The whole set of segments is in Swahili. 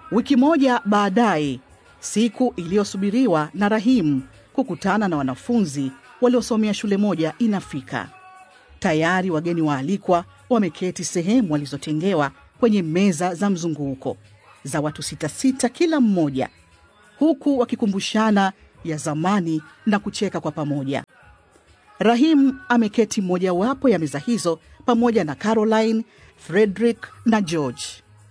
Wiki moja baadaye, siku iliyosubiriwa na Rahim kukutana na wanafunzi waliosomea shule moja inafika. Tayari wageni waalikwa wameketi sehemu walizotengewa kwenye meza za mzunguko za watu sita sita kila mmoja, huku wakikumbushana ya zamani na kucheka kwa pamoja. Rahim ameketi mojawapo ya meza hizo pamoja na Caroline, Frederick na George.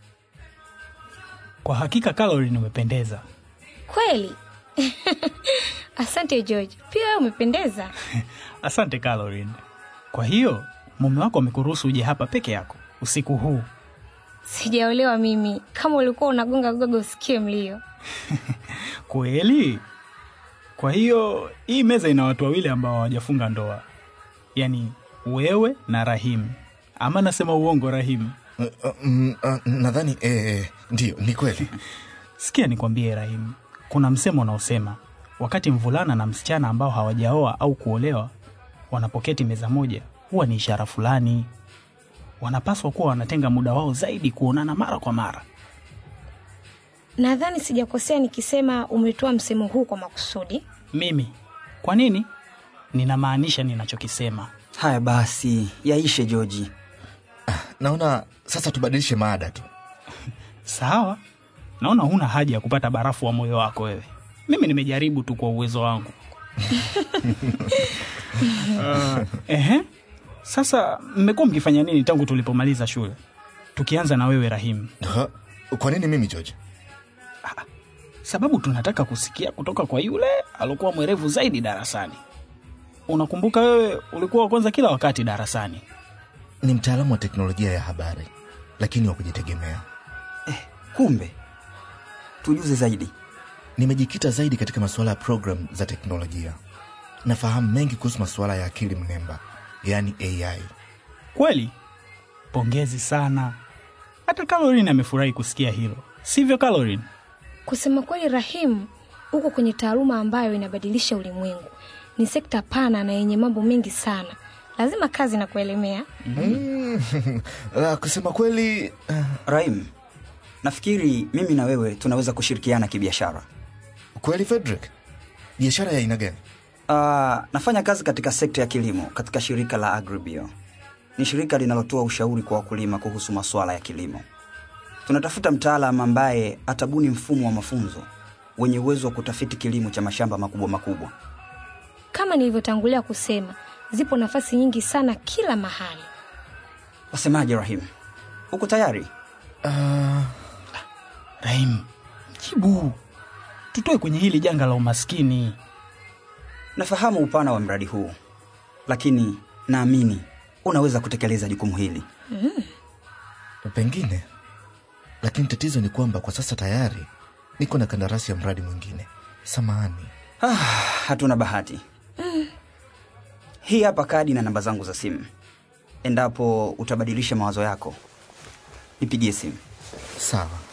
Kwa hakika Caroline, umependeza. Kweli? Asante George, pia wewe umependeza. Asante Caroline. Kwa hiyo mume wako amekuruhusu uje hapa peke yako usiku huu? Sijaolewa mimi, kama ulikuwa unagonga gogo usikie mlio. Kweli? Kwa hiyo hii meza ina watu wawili ambao hawajafunga ndoa, yaani wewe na Rahimu. Ama nasema uongo, Rahimu? Uh, uh, mm, uh, nadhani eh, ndiyo ni kweli Sikia nikwambie, Rahimu, kuna msemo unaosema wakati mvulana na msichana ambao hawajaoa au kuolewa wanapoketi meza moja, huwa ni ishara fulani. Wanapaswa kuwa wanatenga muda wao zaidi kuonana mara kwa mara. Nadhani sijakosea nikisema umetoa msemo huu kwa makusudi. Mimi kwa nini? Ninamaanisha ninachokisema. Haya basi, yaishe Joji. naona sasa tubadilishe maada tu Sawa, naona huna haja ya kupata barafu wa moyo wako wewe. Mimi nimejaribu tu kwa uwezo wangu. uh, ehe. Sasa mmekuwa mkifanya nini tangu tulipomaliza shule? Tukianza na wewe Rahimu, Ha? kwa nini mimi george sababu tunataka kusikia kutoka kwa yule aliokuwa mwerevu zaidi darasani. Unakumbuka wewe ulikuwa wa kwanza kila wakati darasani. ni mtaalamu wa teknolojia ya habari lakini wa kujitegemea Kumbe tujuze zaidi. nimejikita zaidi katika masuala ya program za teknolojia nafahamu mengi kuhusu masuala ya akili mnemba yaani ai Kweli? Pongezi sana. Hata Caroline amefurahi kusikia hilo, sivyo Caroline? Kusema kweli, Rahimu, uko kwenye taaluma ambayo inabadilisha ulimwengu. Ni sekta pana na yenye mambo mengi sana, lazima kazi na kuelemea. La, kusema kweli uh, Rahim, nafikiri mimi na wewe tunaweza kushirikiana kibiashara. kweli frederick biashara ya aina gani Uh, nafanya kazi katika sekta ya kilimo katika shirika la Agribio. Ni shirika linalotoa ushauri kwa wakulima kuhusu masuala ya kilimo. Tunatafuta mtaalam ambaye atabuni mfumo wa mafunzo wenye uwezo wa kutafiti kilimo cha mashamba makubwa makubwa. Kama nilivyotangulia kusema, zipo nafasi nyingi sana kila mahali. Wasemaje Rahim? Uko tayari? uh, Rahim, jibu, tutoe kwenye hili janga la umaskini. Nafahamu upana wa mradi huu, lakini naamini unaweza kutekeleza jukumu hili. pengine lakini tatizo ni kwamba kwa sasa tayari niko na kandarasi ya mradi mwingine samahani Ah, hatuna bahati. Hii hapa kadi na namba zangu za simu. Endapo utabadilisha mawazo yako, nipigie simu. sawa